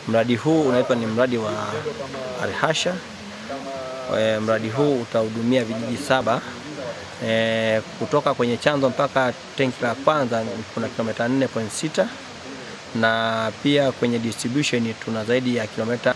Mradi huu unaitwa ni mradi wa Alhasha. E, mradi huu utahudumia vijiji saba e, kutoka kwenye chanzo mpaka tenki la kwanza kuna kilomita 4.6 na pia kwenye distribution tuna zaidi ya kilomita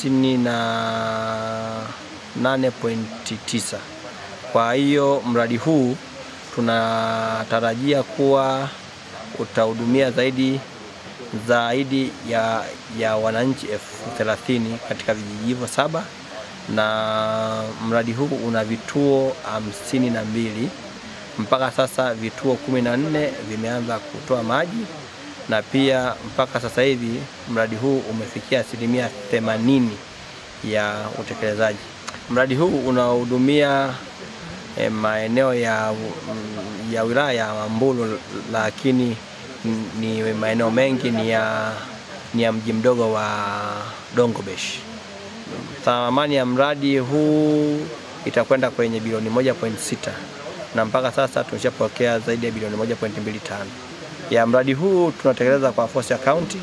58.9. Kwa hiyo mradi huu tunatarajia kuwa utahudumia zaidi zaidi ya, ya wananchi elfu thelathini katika vijiji hivyo saba, na mradi huu una vituo hamsini na mbili. Mpaka sasa vituo kumi na nne vimeanza kutoa maji na pia mpaka sasa hivi mradi huu umefikia asilimia themanini ya utekelezaji. Mradi huu unahudumia eh, maeneo ya, ya wilaya ya Mbulu, lakini ni maeneo mengi ni ya, ni ya mji mdogo wa Dongobesh. Thamani ya mradi huu itakwenda kwenye bilioni 1.6 na mpaka sasa tumeshapokea zaidi ya bilioni 1.25 ya mradi huu tunatekeleza kwa force account.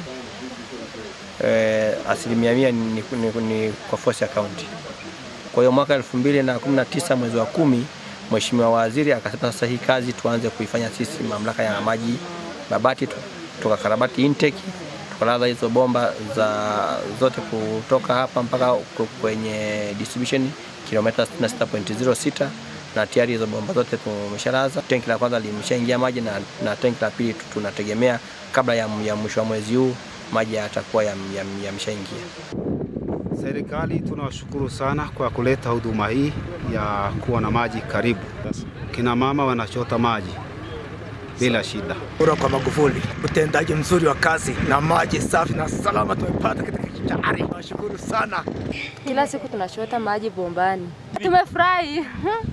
E, asilimia mia ni, ni, ni kwa force account. Kwa hiyo mwaka 2019 mwezi wa kumi Mheshimiwa Waziri akasema sasa hii kazi tuanze kuifanya sisi mamlaka ya maji Babati, tukakarabati intake tukalaza hizo bomba za zote kutoka hapa mpaka kwenye distribution kilomita 66.06 na tayari hizo bomba zote tumeshalaza. Tenki la kwanza limeshaingia maji na, na tenki la pili tunategemea kabla ya, ya mwisho wa mwezi huu maji yatakuwa yameshaingia. Ya serikali tunawashukuru sana kwa kuleta huduma hii ya kuwa na maji karibu. Kina mama wanachota maji bila shida. Kura kwa Magufuli, utendaji mzuri wa kazi na maji safi na salama tumepata katika kijari. Nashukuru sana. Kila siku tunachota maji bombani, tumefurahi.